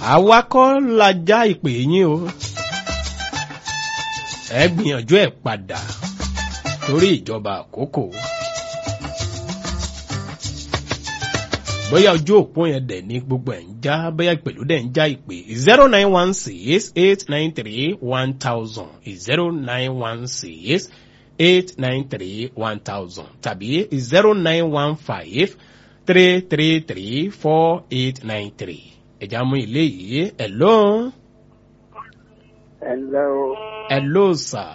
àwa kọ́ la já ìpè yín o ẹ gbìyànjú ẹ padà torí ìjọba àkókò bóyá ojú òpó yẹn dẹ̀ ní gbogbo ẹ̀ ń já bóyá ìpèlú dẹ̀ ń já ìpè zero nine one six eight nine three one thousand zero nine one six eight nine three one thousand tàbí zero nine one five three three three four eight nine three ẹ̀já mú ilé yìí hello ẹ̀lẹ́ o hello sir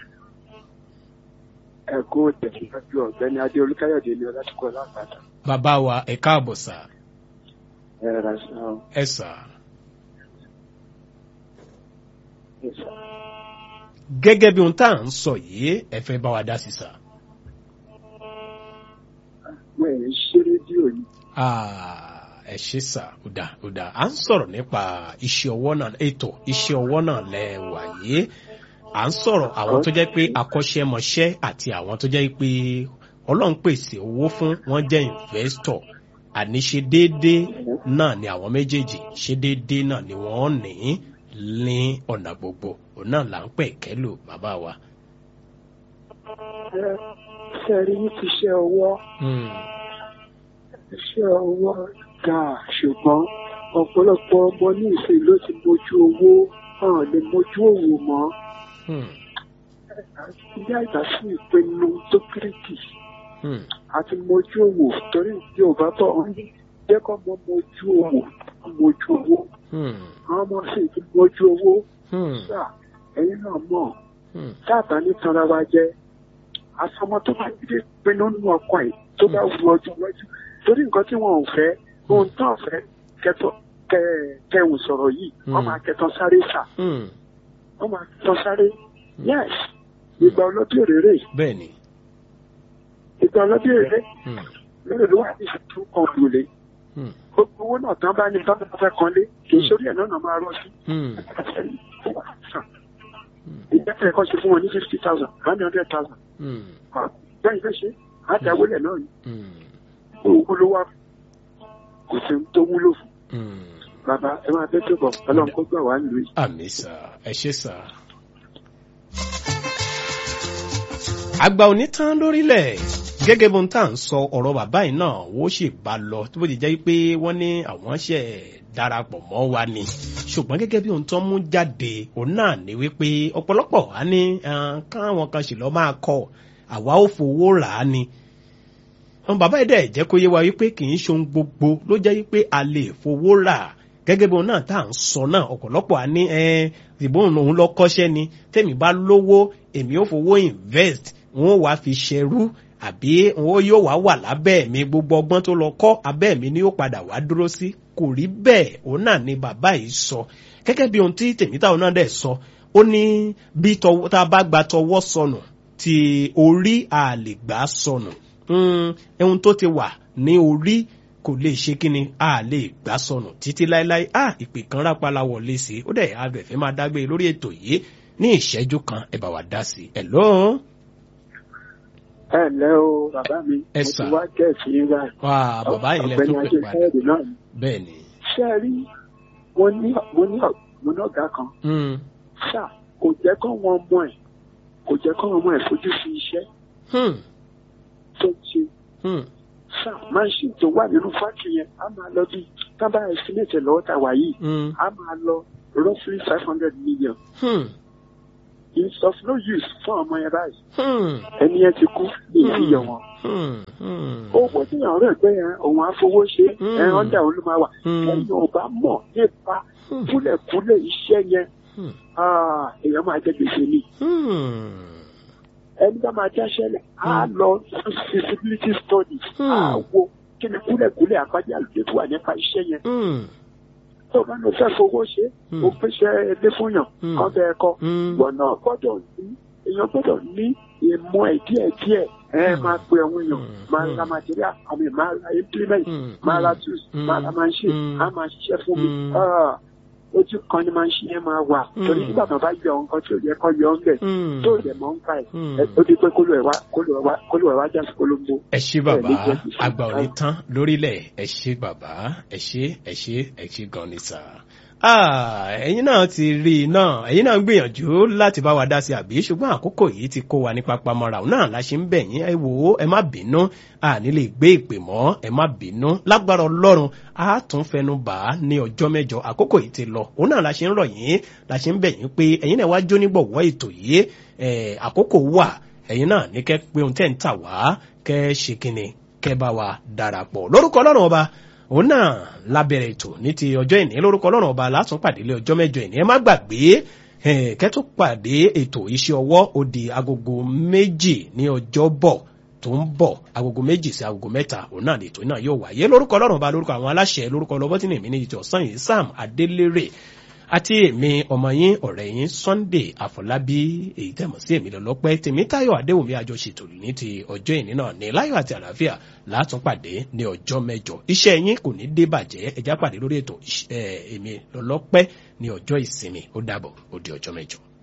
ẹ̀kú tẹ̀síwájú ọ̀gbẹ́ni adé olúkáyọ̀dé ni ọlásùkọ lápàtà bàbá wa ẹ káàbọ̀ sir ẹ̀ rà sá o ẹ sir ẹ̀ sá. gẹ́gẹ́ bí ohun tá à ń sọ yìí ẹ fẹ́ bá wa dá sí sir. mo ẹ̀ ń ṣe rédíò yìí Ah, ẹ ṣe sà ọ̀dà ọ̀dà à ń sọ̀rọ̀ nípa iṣẹ́ ọwọ́ náà ètò iṣẹ́ ọwọ́ náà lẹ́wà yìí à ń sọ̀rọ̀ àwọn tó jẹ́ pé akọ́ṣẹ́mọṣẹ́ àti àwọn tó jẹ́ pé ọlọ́run pèsè owó fún wọn jẹ́ investor àní ṣe déédéé náà ni àwọn méjèèjì ṣe déédéé náà ni wọ́n ní ní ọ̀nà gbogbo òun náà là ń pẹ̀ kẹ́lò bàbá wa. ẹ ṣe rí ní ti ṣe ọwọ́ Hmm, iṣẹ́ ọwọ́ dáa ṣùgbọ́n ọ̀pọ̀lọpọ̀ ọmọ ní ìsìn ló ti mójú owó hàn lè mójú òwò mọ́ hmm, ilé àgbà sí ìpinnu tó kíríkì hmm, àti mójú òwò torí yorùbá bọ̀ wọ́n ní jẹ́ kọ́ mọ mójú òwò mójú owó hmm, àwọn ọmọ sì ti mójú owó hmm, gbà ẹ̀yin náà mọ̀ hmm, dábàá ní tanra wa jẹ́ àsọmọ tó bá dídé pinnu nínú ọkọ ẹ̀ tó bá wu ọjọ́ iwájú torí nǹkan tí wọn ò fẹ́ ohun tó ń fẹ́ kẹtọ kẹ kẹwù sọ̀rọ̀ yìí wọ́n máa kẹtàn sáré sà hmm. wọ́n máa kẹtàn sáré yes ìgbà ọlọ́dún èrèrè bẹ́ẹ̀ ni. ìgbà ọlọ́dún èrèrè Hmm, lórí ló wà ní ìṣètò kan lòlẹ̀ hmm, gbogbo owó náà tán bá ní tán bá fẹ́ kan lé kì í sórí ẹ̀ náà náà máa rọ́ sí hmm, ìgbẹ́sẹ̀ kan ṣe fún wọn ní fifty thousand one hundred thousand hmm, bẹ́ẹ̀ fẹ́ ṣe àtàwọlẹ̀ náà ni hmm, owó ló wá kò sí ohun tó wúlò fún hmm. bàbá ẹ máa bẹ́ tó bọ̀ ọlọ́run kó gbà wá nílùú yìí. àmì sà ẹ ṣe sà. àgbà òní tán lórílẹ̀ gẹ́gẹ́ bó ń tà ń sọ ọ̀rọ̀ bàbá yìí náà wó sì bá lọ tó bó ti jẹ́ pé wọ́n ní àwọn ṣẹ̀ darapọ̀ mọ́ wa ni ṣùgbọ́n gẹ́gẹ́ bí ohun tó ń mú jáde òun náà ní wípé ọ̀pọ̀lọpọ̀ á ní ah, káwọn kan sì lọ́ máa kọ́ àwa ò fowó rà á ni àwọn bàbá yìí dẹ̀ jẹ́ kó yé wa wípé kì í ṣe ohun gbogbo ló jẹ́ wípé a lè fowó rà gẹ́gẹ́ bí òun náà tá à ń sọ náà ọ̀pọ̀lọpọ̀ á ní ẹ ìbọn òun lọ kọ́ṣẹ́ ni tèmi bá lówó èmi ò fowó invest wọn ò wá fi ṣẹrú àbí wọn yóò wá wà lábẹ́ mi gbogbo ọgbọ́n tó lọ kọ́ abẹ́ mi ni yóò padà wá dúró sí kò rí bẹ́ẹ̀ òun náà ni bàbá yìí sọ gẹ́gẹ́ bí ohun tí tèmítàwọn náà dẹ̀ sọ ó ní bí tọwọ́- tá a bá gba tọwọ́ sọnù tí orí àlè gbà sọnù Mm, ohun tó ti wà ní orí kò lè ṣe kíni a lè gbà sọnù títí láéláé a ìpè kan rápálá wọlé sí i ó dẹ̀ agbẹ̀fẹ́ máa dágbé lórí ètò yìí ní ìṣẹ́jú kan ẹ bá wa dá sí i ẹ̀ lọ́ọ́ ẹ ǹlẹ́ o bàbá mi Ẹ mo sà. ti wá gẹ̀ẹ́sì yín báyìí. wá bàbá yìí lẹ ọ̀gbẹ́ni tó pè ajé padà káyọ̀dé náà ni. bẹ́ẹ̀ ni. ṣé ẹ rí mo ní mo ní ọ̀- mo ní ọ̀gá kan Mm, ṣá kò jẹ́ kó wọn mọ ẹ̀ kò jẹ́ kó wọn mọ ẹ̀ fojú sí iṣẹ́ hmm, tó ń ṣe hmm, ṣá máṣíìnì tó wà nínú fáàkì yẹn á máa lọ bí tábà estimate lọ́wọ́ tá a wà yìí mm, á máa lọ roughly five hundred million hmm, it's of no use fún ọmọ yẹn báyìí hmm, ẹni yẹn ti kú ní ìyọ̀ wọn. hmm, hmm, ó wọ sí àwọn ọ̀rẹ́ pé ẹ, òun àfowó ṣe ẹ Mm. ọ̀dà òun ló máa wà Mm. ẹ̀yin ò bá mọ̀ nípa Hmm. kúlẹ̀kúlẹ̀ iṣẹ́ yẹn hmm, ah, èèyàn máa jẹ gbèsè ni hmm, ẹni bá máa jáṣẹ́lẹ̀ á lọ fún feasibility study Hmm. á wo kí ni kúlẹ̀kúlẹ̀ àpájá àlùjẹ tó wà nípa iṣẹ́ yẹn hmm, tó bá lọ fẹ́ fowó ṣe Hmm. ó pèsè ilé fún yàn Hmm. kan bẹ́ẹ̀ kọ́ hmm, ìwọ náà gbọ́dọ̀ ní èèyàn gbọ́dọ̀ ní ìmọ̀ ẹ̀ díẹ̀díẹ̀ ẹ Hmm. máa pe àwọn èèyàn Hmm. máa ra material àmì máa ra implement Hmm. máa ra Hmm. tools Hmm. máa ra machine Hmm. á máa ṣiṣẹ́ fún mi Hmm. Ah, ojú kan ni machine yẹn máa wà Mm. torí nígbà tó bá yọ nǹkan tí ò yẹ kó yọ ń bẹ̀ Mm. tó lè mọ́ ń pa ẹ̀ Mm. ẹ- ó di pé kólú ẹ̀ wá kólú ẹ̀ wá kólú ẹ̀ wá já sí kolombo. ẹ ṣé bàbá Ẹ lè jẹ́ kí fún- àgbà ò ní tán lórílẹ̀ ẹ ṣé bàbá ẹ ṣé ẹ ṣé ẹ ṣé gan ni sà. Ah, ẹ̀yin náà ti rí i náà ẹ̀yin náà ń gbìyànjú láti bá wa dá sí àbí ṣùgbọ́n àkókò yìí ti kó wa ní papamọ́ra òun náà la ṣe ń bẹ̀ yín ẹ wò ó ẹ má bínú àní lè gbé ìpè mọ́ ẹ má bínú lágbára ọlọ́run a tún fẹnu bà á ní ọjọ́ mẹ́jọ àkókò yìí ti lọ òun náà la ṣe ń rọ̀ yín la ṣe ń bẹ̀ yín pé ẹ̀yin náà wá jó nígbọ̀wọ́ ètò yìí ẹ̀, àkókò wà ẹ̀yin náà ní kẹ́ pé ohun tẹ́ ń tà wá kẹ́ ṣe kíni kẹ́ bá wa darapọ̀ lórúkọ ọlọ́run ọba òun náà lábẹ̀rẹ̀ ètò ní ti ọjọ́ ìní lórúkọ ọlọ́run ọba látún pàdé lé ọjọ́ mẹ́jọ ìní ẹ má gbàgbé eh, kẹ́ tó pàdé ètò iṣẹ́ ọwọ́ ó di agogo méjì ní ọjọ́ bọ̀ tó ń bọ̀ agogo méjì sí agogo mẹ́ta òun náà lètò náà yóò wáyé lórúkọ ọlọ́run ọba lórúkọ àwọn aláṣẹ lórúkọ ọlọ́bọ́tì nìmí ní ìjọ sàn yìí sam adélérè àti èmi ọmọ yín ọ̀rẹ́ yín sunday àfọlábí èyí tẹ̀mọ̀ sí èmi lọ́lọ́pẹ́ tèmítáyọ̀ adéwùmí àjọṣètò ní ti ọjọ́ ìní náà ní láyọ̀ àti àlàáfíà látún pàdé ní ọjọ́ mẹ́jọ iṣẹ́ yín kò ní dé bàjẹ́ ẹjá pàdé lórí ètò iṣ- eh, èmi lọ́lọ́pẹ́ ní ọjọ́ ìsinmi ó dàbọ̀ ó di ọjọ́ mẹ́jọ.